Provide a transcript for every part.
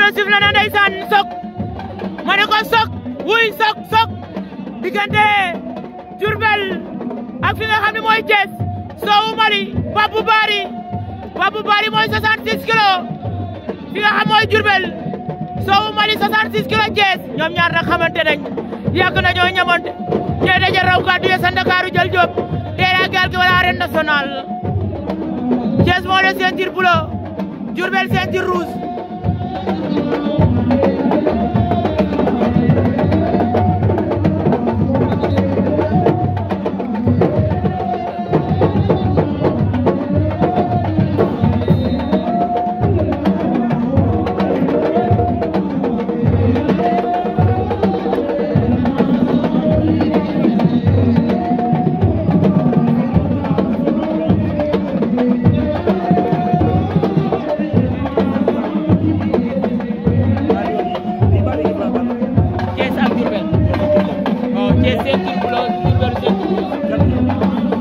arbitre sifflé na ndeysaan sok ma ne ko sok wuy sok sok diggante Diourbel ak fi nga xam ne mooy Thiès soowu Mali Babou Bari Babou Bari mooy 66 kilos fi nga xam mooy Diourbel soowu Mali 66 kilos Thiès ñoom ñaar nag xamante nañ yàgg nañoo ñamante ñee daje raw gàddu ya sa Ndakaaru jël Diop teera gaal gi wala arène nationale Thiès moo le ceinture bleu Diourbel ceinture rouge Thiès ak Diourbel waaw Thiès ceinture bleu Diourbel ceinture rouge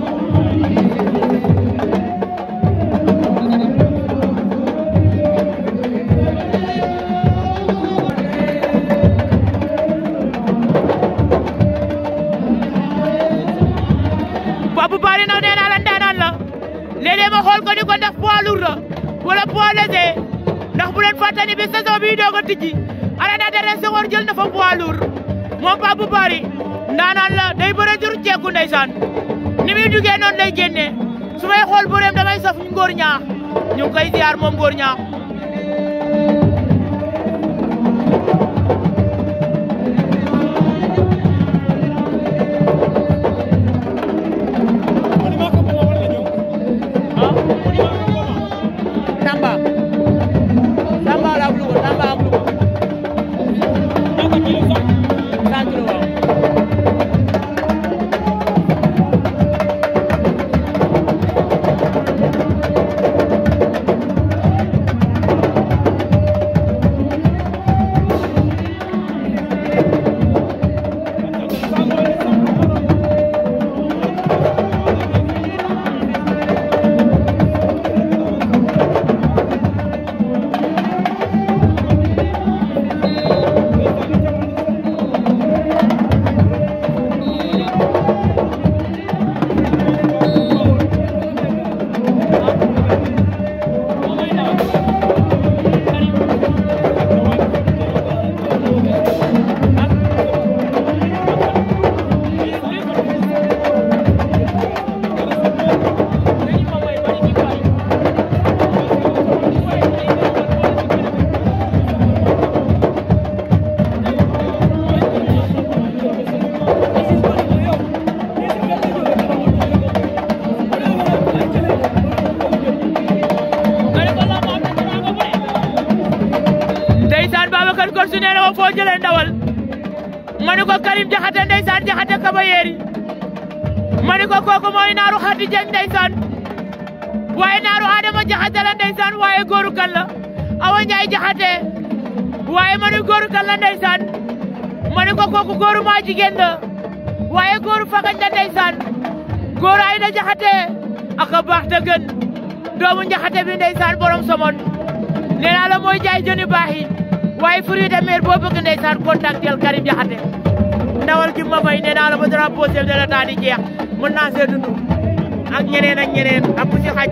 Babou Bari nag nee naa la ndaanaan la léeg-léeg ma xool ko ni ko ndax poids lourd la wala poids léger ndax bu leen fàtte ni bi saison bii doog a tijji arena de Senghor jël na fa poids lourd moom Babou Bari ndaanaan la day bëre jur ceeku ndeysaan ni muy duggee noonu lay génnee su may xool bëreem damay saf ngóor ñaax ñu ngi koy ziar moom ngóor ñaax Tamba Tamba la ak Louga Tamba ak Louga cent kilo waaw ndeysaan Babacar Korsu nee na ma foo jëlee ndawal ma ni ko Karim Jaxate ndeysaan Jaxate kaba yeeri ma ni ko kooku mooy naaru Xadi Jeng ndeysaan waaye naaru Adama Jaxate la ndeysaan waaye góoru kan la Awa Njaay Jaxate waaye ma ni góoru kan la ndeysaan ma ni ko kooku góoru maa jigéen la waaye góoru fagañ la ndeysaan góoru Ayda Jaxate aka baax te gën doomu Njaxate bi ndeysaan borom somon nee naa la mooy jaay jëni baax yi waaye fruit de mer boo bëgg ndeysaan contactel Karim Jaxate ndawal gi ma may nee naa la ba drapeau chef de l'État di jeex mën naa see dund ak ñeneen ak ñeneen ak ku si xaj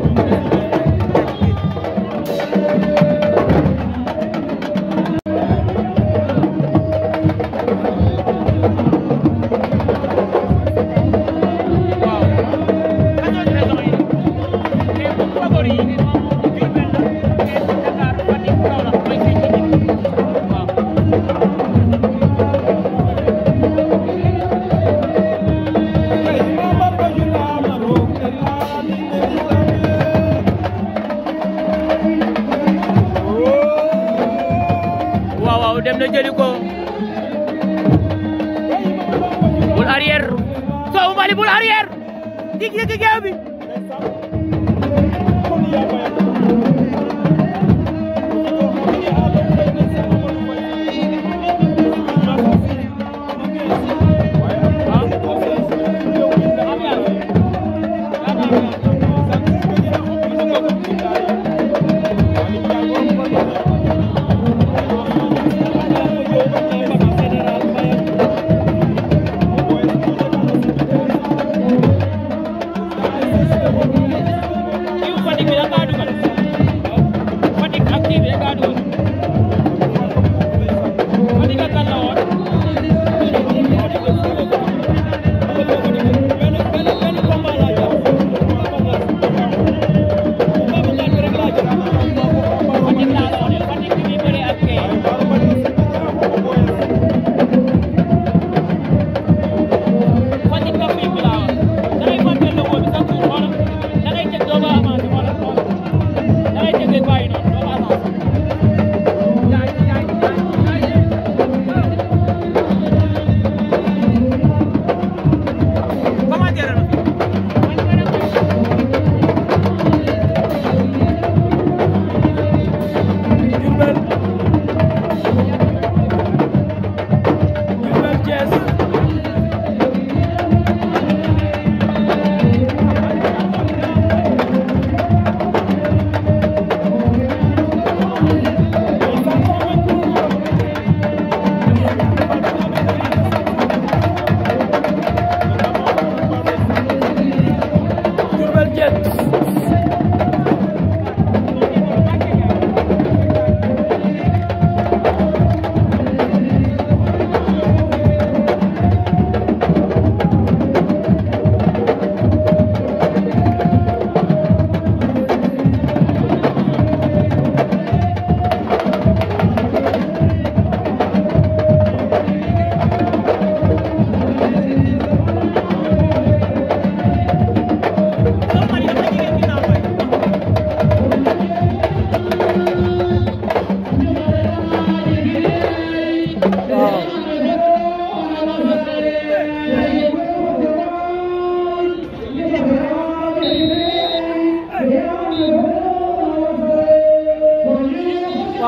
waaw waaw dem na jëli ko bul arrière Sow Mali bul arrière dig dig géew bi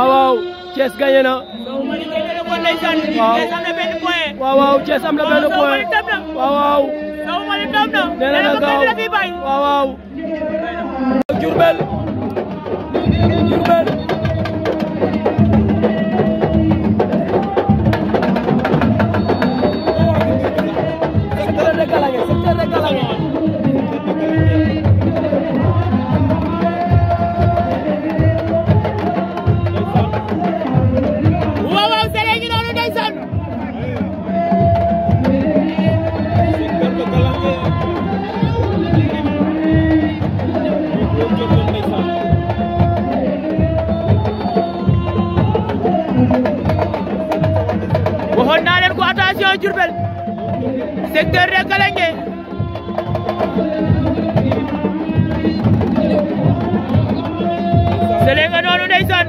waaw waaw Thiès gagné na Sow Mali gagné na ko ndeysaan Waaw. Thiès am na benn point waaw waaw Thiès am na benn Sow Mali point dem na waaw waaw Sow Mali dem na nee na nee na na ko gaaw kenn la fi bàyyi waaw waaw Diourbel Diourbel secteur de Galangué secteur de Galangué waaw waaw sele ngi noonu ndeysaan waxoon naa leen ko attention Diourbel secteur de Galangué sele nga noonu ndeysaan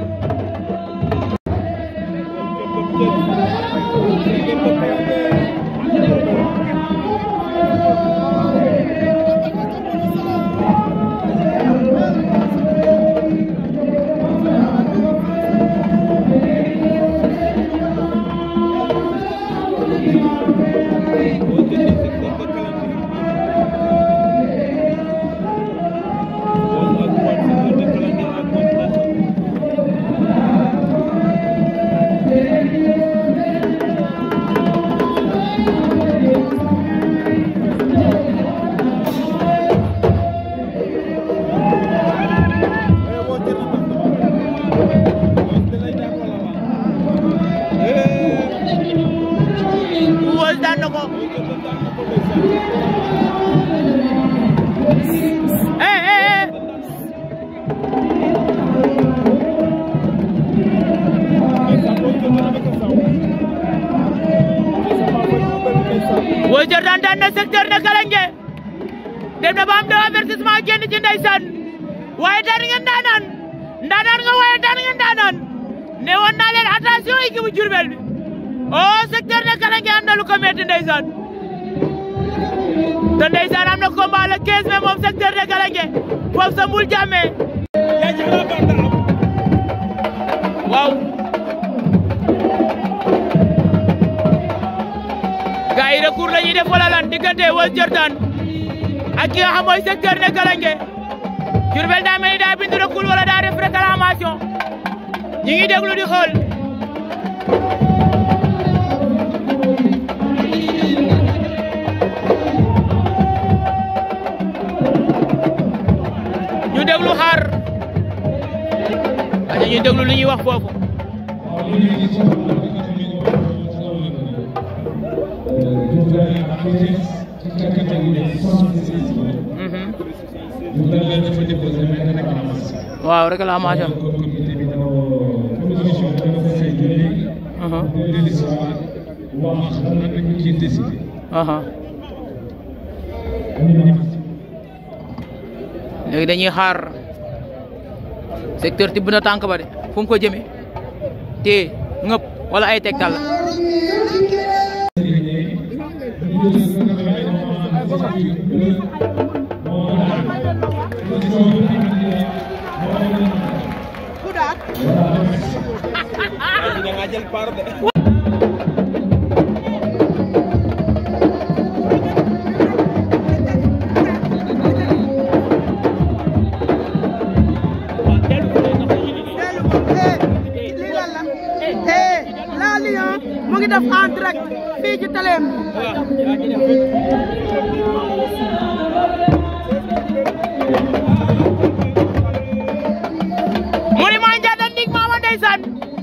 Wos daan na ko eh eh eh Wos Jordan daan na secteur de Galangué dem na ba am deux avertissement génn ci ndeysaan waaye daan ngeen daanaan ndaanaan nga waaye daan ngeen daanaan ne woon naa leen attention équipe bu Diourbel bi oh secteur de Galangué am na lu ko metti ndeysaan te ndeysaan am na combat le 15 mai moom secteur de Galangué foofu sa mbul jàmmee waaw gars yi recours la ñuy def wala lan diggante Wos Jordan ak ki nga xam mooy secteur de Galangué Diourbel daa mel ni daa bind recours wala daa def réclamation ñi ngi déglu di xool ñu déglu xaar aja ñu déglu li ñuy wax foofu waaw réclamation aha léegi dañuy xaar secteur tibb na tànk ba de fu mu ko jëmee te ngëp wala ay tegtal la lii lan la eh la Lion mu ngi def en direct fii ci télé mu ni maa njaata ndig maama ndeysaan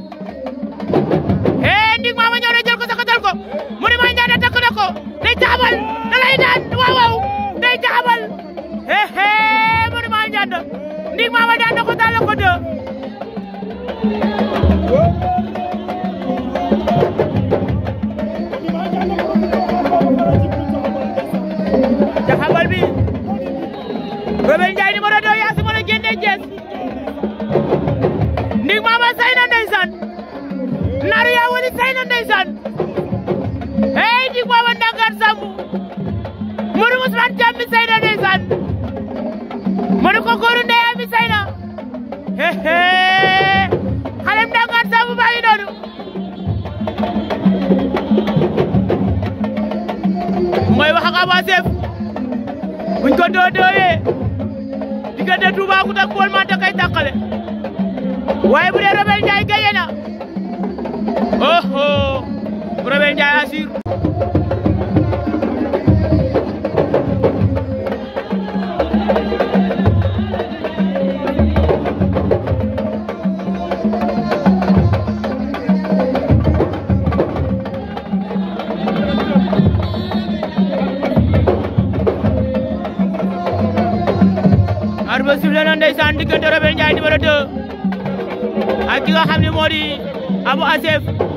eh ndig maama ñëw na jël ko sakatal ko mu ni maa njaata takk na ko day taxabal da lay daan waaw waaw day taxabal eh eh mu ni maa njaata ndig maama daan na ko daan na ko deux taxabal bi Robert Ndiaye numéro 2 yaa si mën a génnee Thiès ndig maama say na ndeysaan naaru yaa wali say na ndeysaan hey ndig maama ndangaan samb Modou Ousmane Thiam mi say na ndeysaan Modou ko góoru ndeyaa mi say na hehe xalem ndanga Aba Chef buñ ko doo dooyee diggante Toubacouta ak Paul Menthe kay tàqale waaye bu dee Robert Ndiaye gaye na oh oh Robert Ndiaye assure arba sifle na ndeysaan diggante Robert Ndiaye numéro 2 ak ki nga xam ne moo di Abou Assef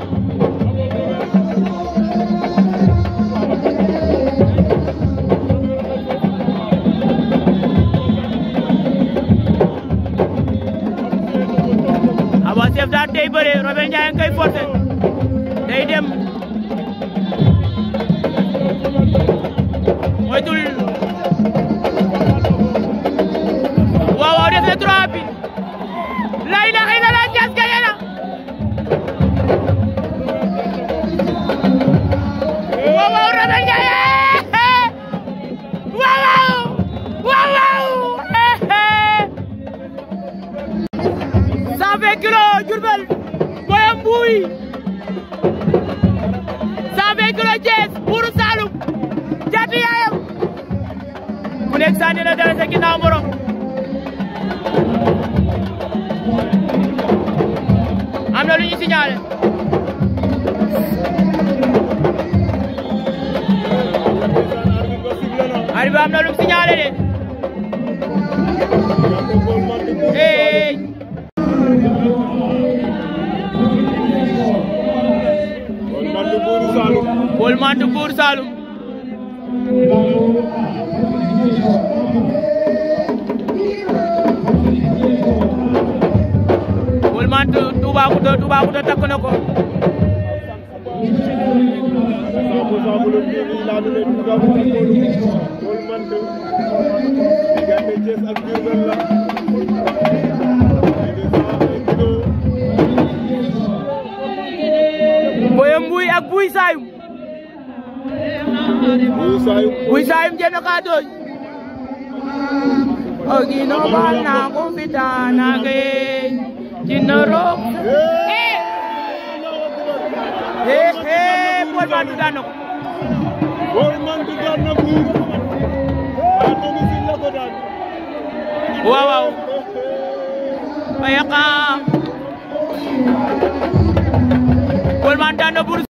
Abou Assef daa tey bëre Robert Ndiaye nga koy forcé day dem moytul waaw waaw def na trois bi la ilaha illallah Thiès gagné na waaw waaw Robert Ndiaye waaw waaw waaw waaw cent vingt kilos Diourbel boyam mbuuy cent vingt kilos Thiès buuru Saloum jaatu yaayam ku nekk sànni na dara sa ginnaaw morom am na lu ñu signalé arbitre am na lu mu signalé de hey Paul Menthe Buur Saalum Paul Menthe Toubacouta Toubacouta takk na ko boye mbuy ak buy saayum buy saayum jeno ka doy ogino bal na ko fitana ge jinoro eh eh Paul Menthe daan na ko waaw waaw ayaka Paul Menthe daan na Buur